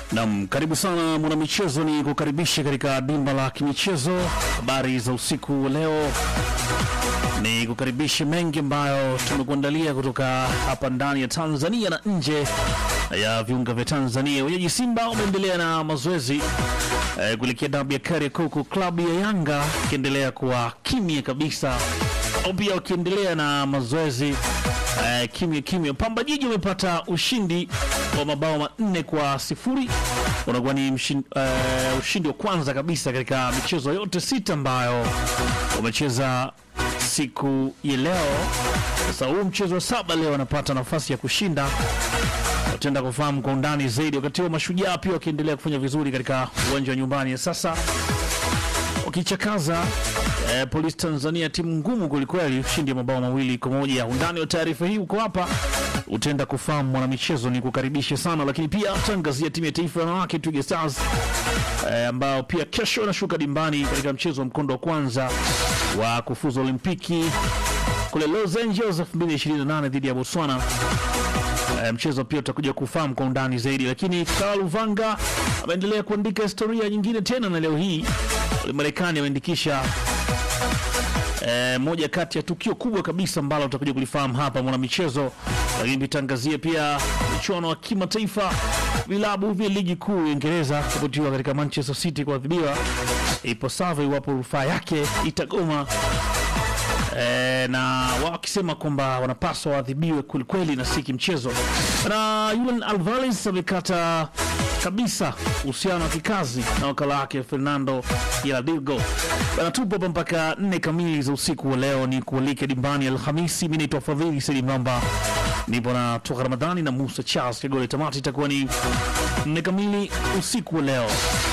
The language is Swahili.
Nam, karibu sana mwanamichezo, ni kukaribisha katika dimba la kimichezo. Habari za usiku wa leo, ni kukaribisha mengi ambayo tumekuandalia kutoka hapa ndani ya Tanzania na nje ya viunga vya Tanzania. Wenyeji Simba wameendelea na mazoezi eh, kuelekea dabi ya Kariakoo, klabu ya Yanga ikiendelea kuwa kimya kabisa, au pia wakiendelea na mazoezi eh, kimya kimya. Pamba Jiji wamepata ushindi wa mabao manne kwa sifuri unakuwa ni mshin, eh, ushindi wa kwanza kabisa katika michezo yote sita ambayo wamecheza siku ya leo. Sasa huu mchezo wa saba leo wanapata nafasi ya kushinda, wataenda kufahamu kwa undani zaidi. Wakati huo Mashujaa pia wakiendelea kufanya vizuri katika uwanja wa nyumbani sasa wakichakaza eh, Polisi Tanzania, timu ngumu kwelikweli, ushindi wa mabao mawili kwa moja. Undani wa taarifa hii uko hapa, utaenda kufahamu mwanamichezo, ni kukaribisha sana, lakini pia tutaangazia timu ya taifa ya wanawake Twiga Stars eh, ambao pia kesho wanashuka dimbani katika mchezo wa mkondo wa kwanza wa kufuza Olimpiki kule Los Angeles 2028 dhidi ya Botswana. E, mchezo pia utakuja kufahamu kwa undani zaidi, lakini Karl Luvanga ameendelea kuandika historia nyingine tena, na leo hii Marekani ameandikisha e, moja kati ya tukio kubwa kabisa ambalo utakuja kulifahamu hapa mwanamichezo, lakini tutangazia pia michuano wa kimataifa vilabu vya ligi kuu ya Uingereza kuputiwa katika Manchester City kuadhibiwa ipasavyo iwapo rufaa yake itagoma e, na wakisema kwamba wanapaswa waadhibiwe kwelikweli na si kimchezo. Na Julian Alvarez amekata kabisa uhusiano wa kikazi na wakala wake Fernando Hiladigo. Bana, tupo hapa mpaka nne kamili za usiku wa leo, ni kualike dimbani Alhamisi. Mi naitwa Fadhili Saidi Mramba, nipo na toka Ramadhani na Musa Charles Kagole. Tamati itakuwa ni nne kamili usiku wa leo.